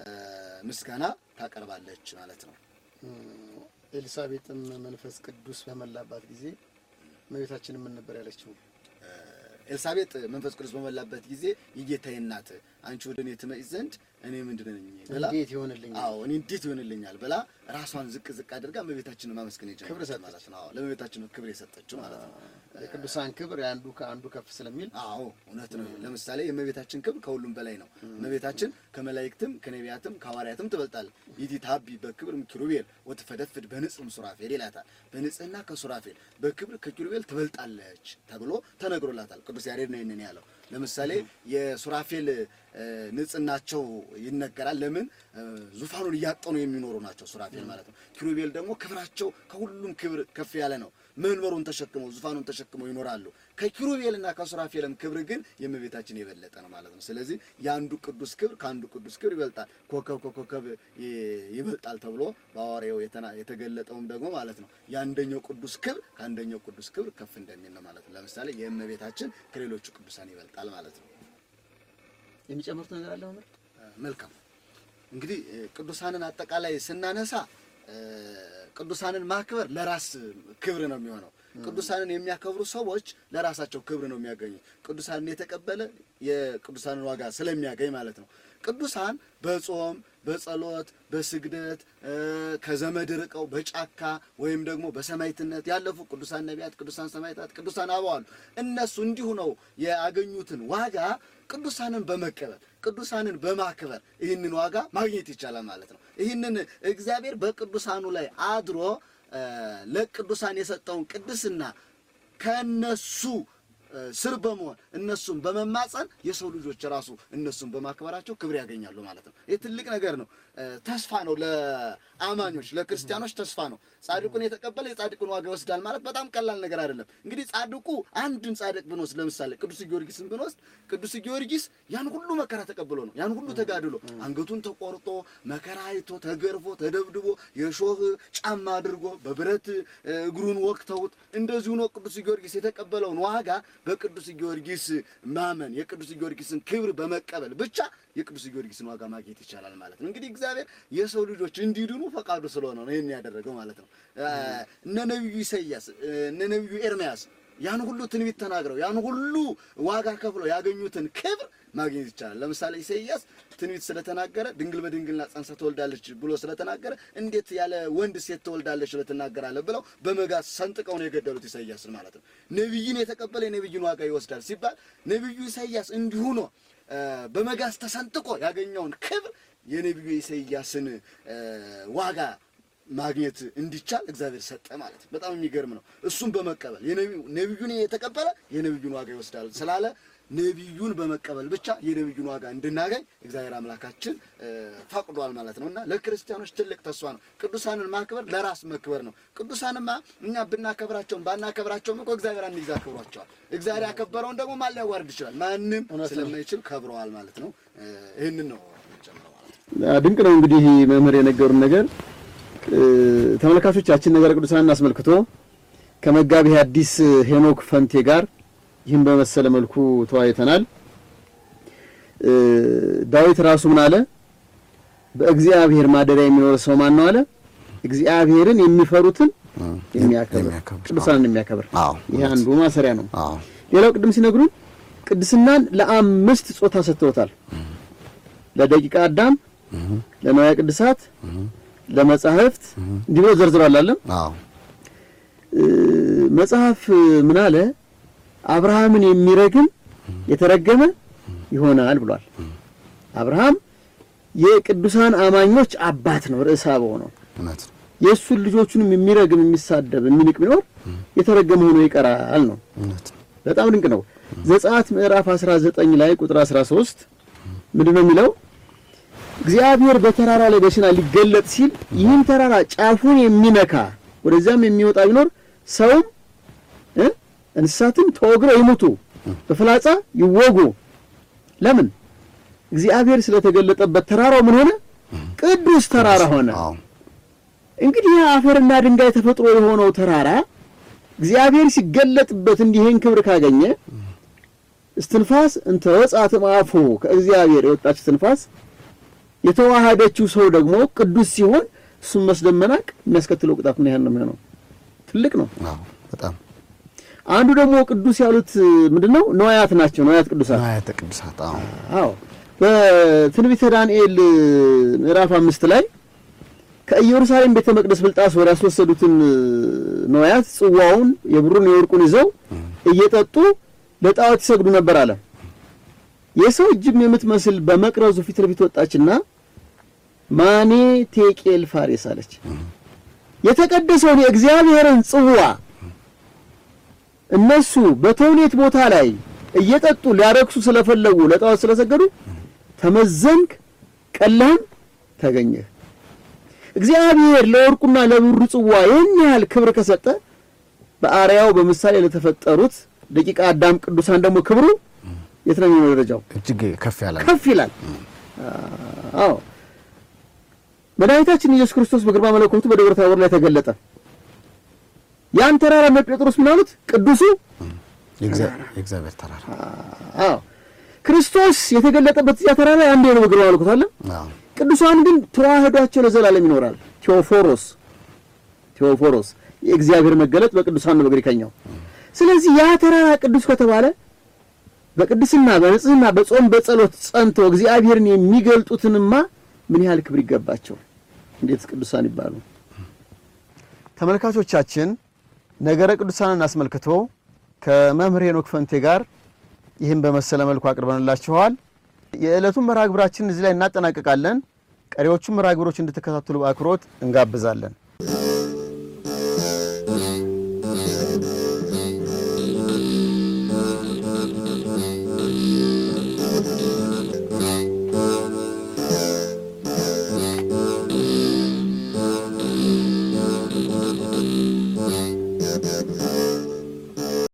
ምስጋና ታቀርባለች ማለት ነው። ኤልሳቤጥም መንፈስ ቅዱስ በመላባት ጊዜ እመቤታችን ምን ነበር ያለችው? ኤልሳቤጥ መንፈስ ቅዱስ በመላበት ጊዜ የጌታዬ እናት አንቺ ወደ እኔ ትመጪ ዘንድ እኔ ምንድን ነኝ ብላ እንዴት ይሆንልኛል? አዎ እኔ እንዴት ይሆንልኛል ብላ ራሷን ዝቅ ዝቅ አድርጋ እመቤታችንን ማመስገን የጀመረች ክብር ሰጠች ማለት ነው። አዎ ለእመቤታችን ክብር የሰጠችው ማለት ነው። የቅዱሳን ክብር የአንዱ ከአንዱ ከፍ ስለሚል አዎ እውነት ነው። ለምሳሌ የእመቤታችን ክብር ከሁሉም በላይ ነው። እመቤታችን ከመላእክትም ከነቢያትም ከሐዋርያትም ትበልጣለች። ይእቲ ታቢ በክብር ኪሩቤል ወትፈደፍድ በንጽሕም ሱራፌል ይላታል። በንጽሕና ከሱራፌል በክብር ከኪሩቤል ትበልጣለች ተብሎ ተነግሮላታል። ቅዱስ ያሬድ ነው ይህንን ያለው። ለምሳሌ የሱራፌል እ፣ ንጽህናቸው ይነገራል። ለምን እ፣ ዙፋኑን እያጠኑ የሚኖሩ ናቸው ሱራፌል ማለት ነው። ኪሩቤል ደግሞ ክብራቸው ከሁሉም ክብር ከፍ ያለ ነው። መንበሩን ተሸክመው ዙፋኑን ተሸክመው ይኖራሉ። ከኪሩቤልና ከሱራፌልም ክብር ግን የእመቤታችን የበለጠ ነው ማለት ነው። ስለዚህ የአንዱ ቅዱስ ክብር ከአንዱ ቅዱስ ክብር ይበልጣል። ኮከብ ከኮከብ ይ- ይበልጣል ተብሎ በሐዋርያው የተና- የተገለጠውም ደግሞ ማለት ነው የአንደኛው ቅዱስ ክብር ከአንደኛው ቅዱስ ክብር ከፍ እንደሚል ነው ማለት ነው። ለምሳሌ የእመቤታችን ከሌሎቹ ቅዱሳን ይበልጣል ማለት ነው። የሚጨምሩት ነገር አለ መምህር? መልካም እንግዲህ እ፣ ቅዱሳንን አጠቃላይ ስናነሳ እ፣ ቅዱሳንን ማክበር ለራስ ክብር ነው የሚሆነው። ቅዱሳንን የሚያከብሩ ሰዎች ለራሳቸው ክብር ነው የሚያገኙ። ቅዱሳንን የተቀበለ የቅዱሳንን ዋጋ ስለሚያገኝ ማለት ነው። ቅዱሳን በጾም በጸሎት በስግደት እ፣ ከዘመድ ርቀው በጫካ ወይም ደግሞ በሰማዕትነት ያለፉ ቅዱሳን ነቢያት፣ ቅዱሳን ሰማዕታት፣ ቅዱሳን አበው አሉ። እነሱ እንዲሁ ነው ያገኙትን ዋጋ ቅዱሳንን በመቀበል ቅዱሳንን በማክበር ይህንን ዋጋ ማግኘት ይቻላል ማለት ነው። ይህንን እግዚአብሔር በቅዱሳኑ ላይ አድሮ እ፣ ለቅዱሳን የሰጠውን ቅድስና ከነሱ እ፣ ስር በመሆን እነሱን በመማፀን የሰው ልጆች ራሱ እነሱን በማክበራቸው ክብር ያገኛሉ ማለት ነው። ይህ ትልቅ ነገር ነው። እ፣ ተስፋ ነው ለአማኞች ለክርስቲያኖች ተስፋ ነው። ጻድቁን የተቀበለ የጻድቁን ዋጋ ይወስዳል ማለት በጣም ቀላል ነገር አይደለም። እንግዲህ ጻድቁ አንድን ጻድቅ ብንወስድ ለምሳሌ ቅዱስ ጊዮርጊስን ብንወስድ ቅዱስ ጊዮርጊስ ያን ሁሉ መከራ ተቀብሎ ነው ያን ሁሉ ተጋድሎ አንገቱን ተቆርጦ መከራ አይቶ ተገርፎ ተደብድቦ የሾህ ጫማ አድርጎ በብረት እ፣ እግሩን ወቅተውት እንደዚሁ ነው ቅዱስ ጊዮርጊስ የተቀበለውን ዋጋ በቅዱስ ጊዮርጊስ ማመን የቅዱስ ጊዮርጊስን ክብር በመቀበል ብቻ የቅዱስ ጊዮርጊስን ዋጋ ማግኘት ይቻላል ማለት ነው። እንግዲህ እግዚአብሔር የሰው ልጆች እንዲድኑ ፈቃዱ ስለሆነ ነው ይህን ያደረገው ማለት ነው። እ፣ እነ ነቢዩ ኢሳይያስ እ፣ እነ ነቢዩ ኤርምያስ ያን ሁሉ ትንቢት ተናግረው ያን ሁሉ ዋጋ ከፍለው ያገኙትን ክብር ማግኘት ይቻላል። ለምሳሌ ኢሳይያስ ትንቢት ስለተናገረ ድንግል በድንግልና ጸንሳ ትወልዳለች ብሎ ስለተናገረ እንዴት ያለ ወንድ ሴት ትወልዳለች ብለህ ትናገራለህ ብለው በመጋዝ ሰንጥቀው ነው የገደሉት ኢሳይያስን ማለት ነው። ነቢይን የተቀበለ የነቢይን ዋጋ ይወስዳል ሲባል ነቢዩ ኢሳይያስ እንዲሁ ነው እ፣ በመጋዝ ተሰንጥቆ ያገኘውን ክብር የነቢዩ ኢሳይያስን እ፣ ዋጋ ማግኘት እንዲቻል እግዚአብሔር ሰጠ ማለት ነው። በጣም የሚገርም ነው። እሱን በመቀበል የነቢዩ- ነቢዩን የተቀበለ የነቢዩን ዋጋ ይወስዳል ስላለ ነቢዩን በመቀበል ብቻ የነቢዩን ዋጋ እንድናገኝ እግዚአብሔር አምላካችን እ፣ ፈቅዷል ማለት ነው እና ለክርስቲያኖች ትልቅ ተስፋ ነው። ቅዱሳንን ማክበር ለራስ መክበር ነው። ቅዱሳንማ እኛ ብናከብራቸውም ባናከብራቸውም እኮ እግዚአብሔር አንድ ጊዜ አክብሯቸዋል። እግዚአብሔር ያከበረውን ደግሞ ማን ሊያዋርድ ይችላል? ማንም ስለማይችል ከብረዋል ማለት ነው። እ፣ ይህንን ነው ጨምረው ማለት ነው። ድንቅ ነው እንግዲህ መምህር የነገሩን ነገር እ፣ ተመልካቾቻችን ነገረ ቅዱሳንን አስመልክቶ ከመጋቢ ሐዲስ ሄኖክ ፈንቴ ጋር ይህን በመሰለ መልኩ ተወያይተናል። እ፣ ዳዊት ራሱ ምን አለ? በእግዚአብሔር ማደሪያ የሚኖር ሰው ማን ነው አለ? እግዚአብሔርን የሚፈሩትን የሚያከብር የሚያከብር፣ ቅዱሳንን የሚያከብር። አዎ፣ ይሄ አንዱ ማሰሪያ ነው። አዎ ሌላው ቅድም ሲነግሩን ቅድስናን ለአምስት ጾታ ሰጥተውታል። ለደቂቀ አዳም፣ ለንዋየ ቅድሳት፣ ለመጻሕፍት እንዲህ ብሎ ዘርዝሯል አለም አዎ እ፣ መጽሐፍ ምን አለ? አብርሃምን የሚረግም የተረገመ ይሆናል ብሏል። አብርሃም የቅዱሳን አማኞች አባት ነው፣ ርዕሰ አበው ነው። እውነት ነው። የእሱን ልጆቹንም የሚረግም የሚሳደብ የሚንቅ ቢኖር የተረገመ ሆኖ ይቀራል ነው። እውነት ነው። በጣም ድንቅ ነው። ዘጸአት ምዕራፍ 19 ላይ ቁጥር 13 ምንድን ነው የሚለው? እግዚአብሔር በተራራ ላይ በሲና ሊገለጥ ሲል ይህን ተራራ ጫፉን የሚነካ ወደዚያም የሚወጣ ቢኖር ሰውም እ እንስሳትም ተወግረው ይሙቱ፣ በፍላጻ ይወጉ። ለምን? እግዚአብሔር ስለተገለጠበት ተራራው ምን ሆነ? ቅዱስ ተራራ ሆነ። አዎ እንግዲህ ይህ አፈርና ድንጋይ ተፈጥሮ የሆነው ተራራ እግዚአብሔር ሲገለጥበት እንዲህን ክብር ካገኘ እስትንፋስ እንተ ወጻት እምአፉ ከእግዚአብሔር የወጣች እስትንፋስ የተዋሃደችው ሰው ደግሞ ቅዱስ ሲሆን እሱም መስደብ መናቅ የሚያስከትለው ቅጣት ምን ያህል ነው የሚሆነው? ትልቅ ነው። አዎ በጣም አንዱ ደግሞ ቅዱስ ያሉት ምንድነው? ነዋያት ናቸው። ነዋያት ቅዱሳት ንዋያተ ቅዱሳት አዎ አዎ በትንቢተ ዳንኤል ምዕራፍ አምስት ላይ ከኢየሩሳሌም ቤተ መቅደስ ብልጣሶር ያስወሰዱትን ነዋያት ጽዋውን፣ የብሩን የወርቁን ይዘው እየጠጡ ለጣዖት ይሰግዱ ነበር አለ። የሰው እጅም የምትመስል በመቅረዙ ፊት ለፊት ወጣችና ማኔ ቴቄል ፋሬስ አለች። የተቀደሰውን የእግዚአብሔርን ጽዋ እነሱ በተውኔት ቦታ ላይ እየጠጡ ሊያረክሱ ስለፈለጉ ለጣዖት ስለሰገዱ ተመዘንክ፣ ቀላም ተገኘህ። እግዚአብሔር ለወርቁና ለብሩ ጽዋ ይህን ያህል ክብር ከሰጠ በአርያው በምሳሌ ለተፈጠሩት ደቂቀ አዳም ቅዱሳን ደግሞ ክብሩ የት ነው የሚሆነው? ደረጃው እጅግ ከፍ ያለ ነው። ከፍ ይላል። አዎ መድኃኒታችን ኢየሱስ ክርስቶስ በግርማ መለኮቱ በደብረ ታቦር ላይ ተገለጠ። ያን ተራራ እነ ጴጥሮስ ምን አሉት? ቅዱሱ የእግዚአብሔር ተራራ። አዎ ክርስቶስ የተገለጠበት እዚያ ተራራ ላይ አንዴ ነው በግርማ መለኮቱ አለ። አዎ ቅዱሳን ግን ተዋህዷቸው ለዘላለም ይኖራል። ቴዎፎሮስ ቴዎፎሮስ የእግዚአብሔር መገለጥ በቅዱሳን ነው በግሪከኛው። ስለዚህ ያ ተራራ ቅዱስ ከተባለ በቅድስና በንጽህና በጾም በጸሎት ጸንተው እግዚአብሔርን የሚገልጡትንማ ምን ያህል ክብር ይገባቸው፣ እንዴት ቅዱሳን ይባሉ። ተመልካቾቻችን ነገረ ቅዱሳንን አስመልክቶ ከመምህር ሄኖክ ፈንቴ ጋር ይህን በመሰለ መልኩ አቅርበንላችኋል። የዕለቱን መርሃ ግብራችን እዚህ ላይ እናጠናቅቃለን። ቀሪዎቹን መርሃ ግብሮች እንድትከታተሉ በአክብሮት እንጋብዛለን።